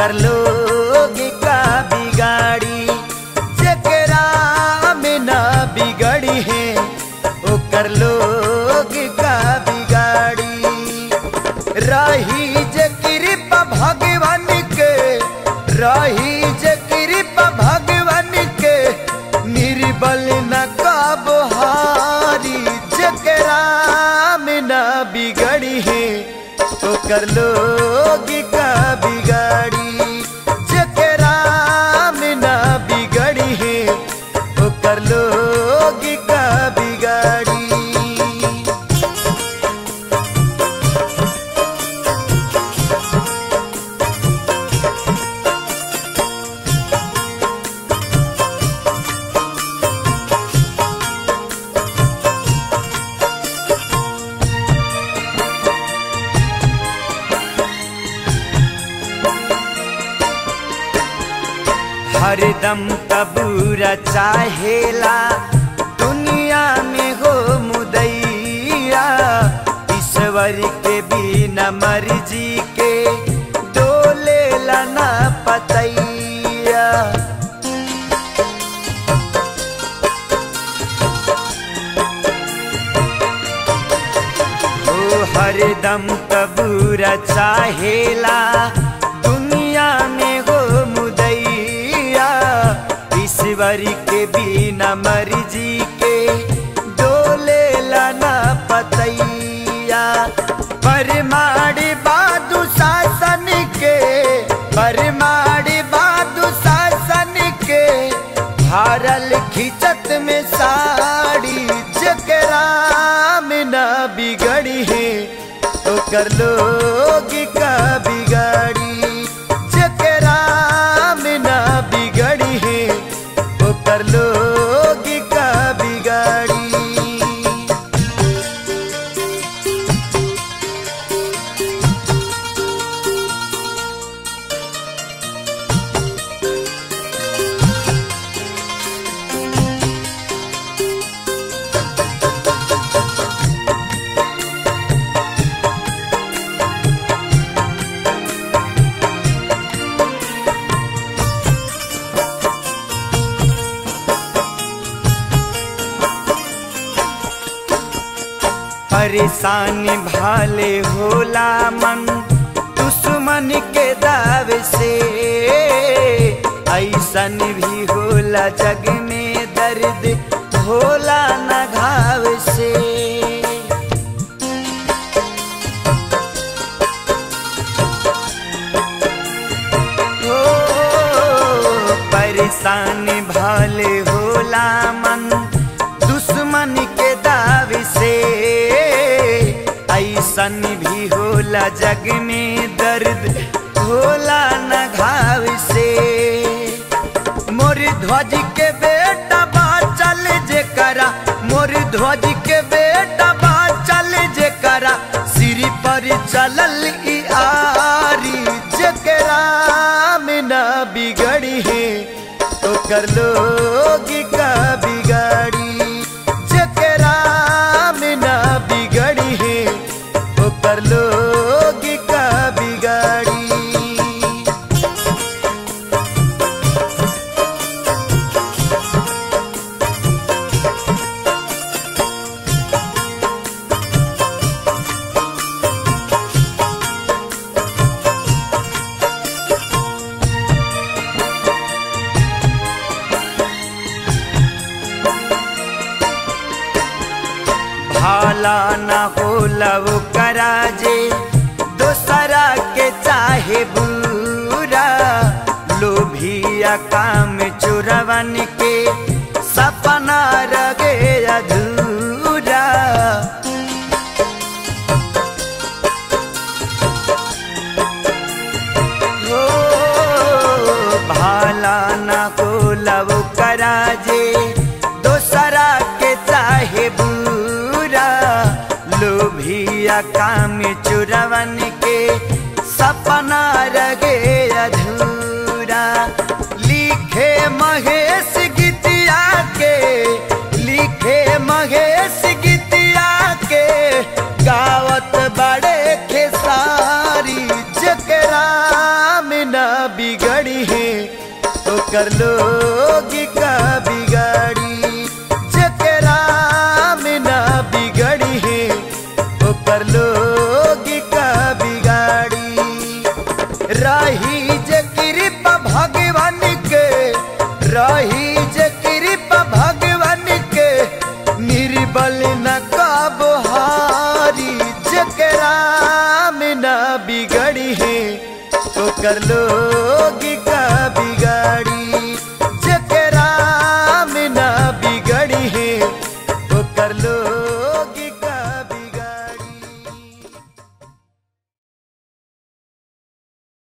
ओकर लोग का बिगाड़ी जकरा में ना बिगड़ी है ओकर लोग का बिगाड़ी रही जे कृपा भगवान के रही जे कृपा भगवान के निर्बल न कबहारी जकरा में ना बिगड़ी है ओकर लोग का बिगाड़ी जकरा में ना बिगड़ी है ओकर लोग का बिगाड़ी हरदम कबूरा चाहेला दुनिया में हो मुदैया ईश्वर के बिना मर्जी के डोले ना पतैया ओ हरदम कबूरा चाहेला दुनिया में हो मुदैया ईश्वर के बिना मर्जी के डोले लाना पतैया परमाड़ी बादू शासन के परमाड़ी बादू शासन के हारल खिचत में साड़ी जकरा में ना बिगड़ी है ओकर लोग का बिगाड़ी जकरा में ना बिगड़ी है ओकर लोग का बिगाड़ी परेशानी भाले होला मन दुश्मन के दाव से ऐसन भी होला जग में दर्द होला न घाव से हो परेशानी भाले होला मन दुश्मन के दाव से ऐसन भी होला जग में दर्द होला न घाव से मोर ध्वज के बेटा बा चल जे करा मोर ध्वज के बेटा बा चल जे करा सिर पर चलल ई आरी जकरा में ना बिगड़ी है ओकर लोग का बिगाड़ी जकरा में ना बिगड़ी है ओकर लोग का बिगाड़ी भाला न होला वो कराजे दोसरा के चाहे बुरा लोभिया काम चुरवन के सपना रगे अधूरा हो भाला न होला वो कराजे दोसरा के चाहे बुरा लोभिया काम चुरवन के सपना रगे अधूरा लिखे महेश गीतिया के लिखे महेश गीतिया के गावत बड़े खेसारी जकरा में न ओकर लोग का बिगाड़ी जकरा में ना बिगड़ी है ओकर लोग का बिगाड़ी राही जे कृपा भगवान के राही जे कृपा भगवान के निर्बल न कबहारी जकरा में ना बिगड़ी है ओकर लोग